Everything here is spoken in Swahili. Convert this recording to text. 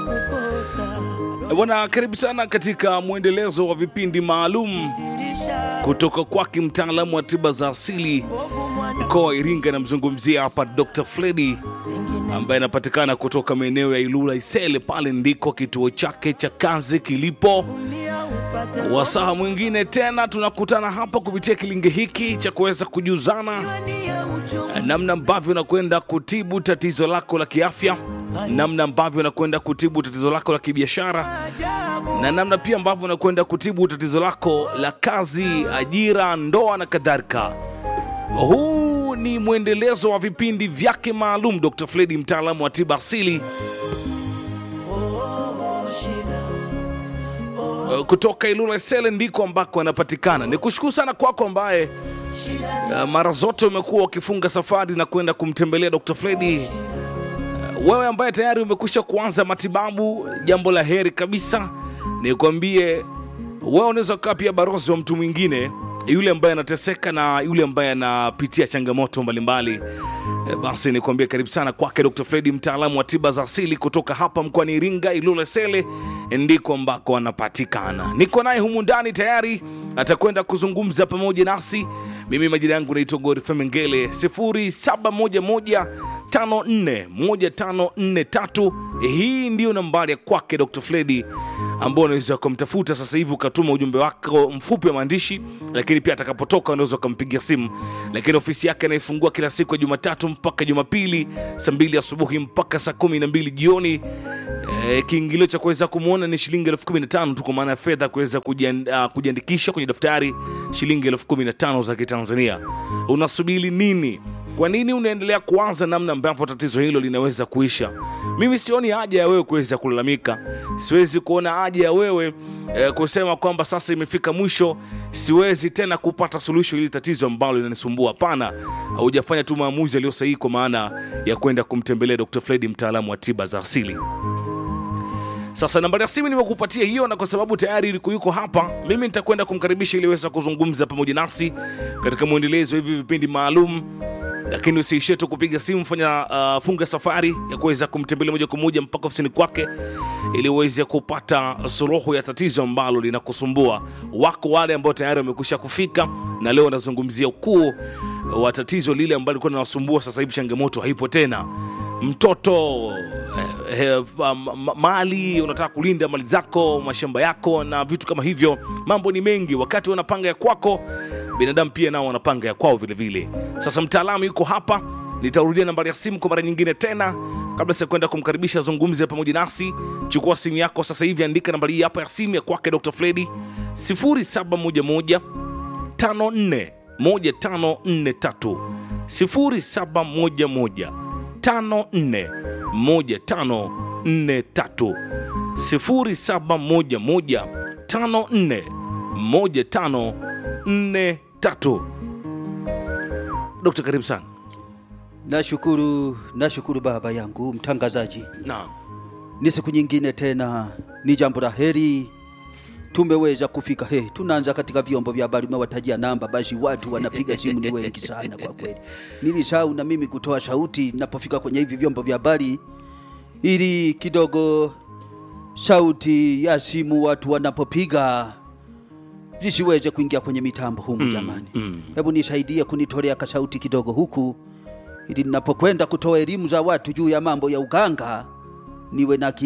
Bwana, karibu sana katika mwendelezo wa vipindi maalum kutoka kwake mtaalamu wa tiba za asili mkoa wa Iringa. Namzungumzia hapa Dr. Fredi ambaye anapatikana kutoka maeneo ya Ilula Isele, pale ndiko kituo chake cha kazi kilipo. Wasaha mwingine tena tunakutana hapa kupitia kilinge hiki cha kuweza kujuzana namna ambavyo unakwenda kutibu tatizo lako la kiafya, namna ambavyo unakwenda kutibu tatizo lako la kibiashara, na namna pia ambavyo unakwenda kutibu tatizo lako la kazi, ajira, ndoa na kadhalika. Huu ni mwendelezo wa vipindi vyake maalum Dr. Fredi, mtaalamu wa tiba asili kutoka Ilula Isele ndiko ambako anapatikana. Ni kushukuru sana kwako ambaye uh, mara zote umekuwa ukifunga safari na kwenda kumtembelea Dr. Fredi. Uh, wewe ambaye tayari umekwisha kuanza matibabu, jambo la heri kabisa. Nikwambie wewe unaweza ukawa pia barozi wa mtu mwingine yule ambaye anateseka na yule ambaye anapitia changamoto mbalimbali. E, basi nikwambie karibu sana kwake Dr. Fredi, mtaalamu wa tiba za asili kutoka hapa mkoani Iringa, Ilula Sele ndiko ambako anapatikana. Niko naye humu ndani tayari, atakwenda kuzungumza pamoja nasi. Mimi majina yangu naitwa Godfrey Mengele, 0711 541543. Hii ndiyo nambari ya kwake Dr. Fredi ambao unaweza ukamtafuta sasa hivi ukatuma ujumbe wako mfupi wa maandishi, lakini pia atakapotoka unaweza ukampigia simu. Lakini ofisi yake anaifungua kila siku ya Jumatatu mpaka Jumapili saa mbili asubuhi mpaka saa kumi na mbili jioni. E, kiingilio cha kuweza kumwona ni shilingi elfu kumi na tano tu, kwa maana ya fedha kuweza kujian- uh, kujiandikisha kwenye daftari shilingi elfu kumi na tano za Kitanzania. Unasubiri nini? Kwa nini unaendelea kuanza namna ambavyo tatizo hilo linaweza kuisha? Mimi sioni haja ya wewe kuweza kulalamika, siwezi kuona haja ya wewe eh, kusema kwamba sasa imefika mwisho, siwezi tena kupata suluhisho hili tatizo ambalo linanisumbua. Hapana, haujafanya tu maamuzi yaliyo sahihi, kwa maana ya kwenda kumtembelea Dr. Fredi, mtaalamu wa tiba za asili. Sasa nambari ya simu nimekupatia hiyo, na kwa sababu tayari ilikuwa yuko hapa, mimi nitakwenda kumkaribisha ili aweze kuzungumza pamoja nasi katika mwendelezo hivi vipindi maalum lakini usiishie tu kupiga simu, fanya uh, funga safari ya kuweza kumtembelea moja kwa moja mpaka ofisini kwake ili uweze kupata suluhu ya tatizo ambalo linakusumbua. Wako wale ambao tayari wamekwisha kufika, na leo wanazungumzia ukuu wa tatizo lile ambalo lilikuwa linawasumbua. Sasa hivi changamoto haipo tena, mtoto eh, eh, ma- ma- mali, unataka kulinda mali zako, mashamba yako na vitu kama hivyo. Mambo ni mengi, wakati wanapanga ya kwako binadamu pia nao wanapanga ya kwao vile vile. Sasa mtaalamu yuko hapa, nitarudia nambari ya simu kwa mara nyingine tena kabla ya kwenda kumkaribisha azungumze pamoja nasi. Chukua simu yako sasa hivi, andika nambari hii hapa ya simu ya kwake Dr. Fredi 0711 54 1543 0711 54 1543 0711 54 1543. Dokta, karibu sana. Nashukuru, nashukuru baba yangu mtangazaji. Naam. Ni siku nyingine tena, ni jambo la heri tumeweza kufika. He, tunaanza katika vyombo vya habari, umewatajia namba, basi watu wanapiga simu ni wengi sana kwa kweli. Nilisahau na mimi kutoa sauti napofika kwenye hivi vyombo vya habari, ili kidogo sauti ya simu watu wanapopiga visiweze kuingia kwenye mitambo humu. Jamani, hebu nisaidie kunitolea kasauti kidogo huku ili ninapokwenda kutoa elimu za watu juu ya mambo ya uganga niwe na akili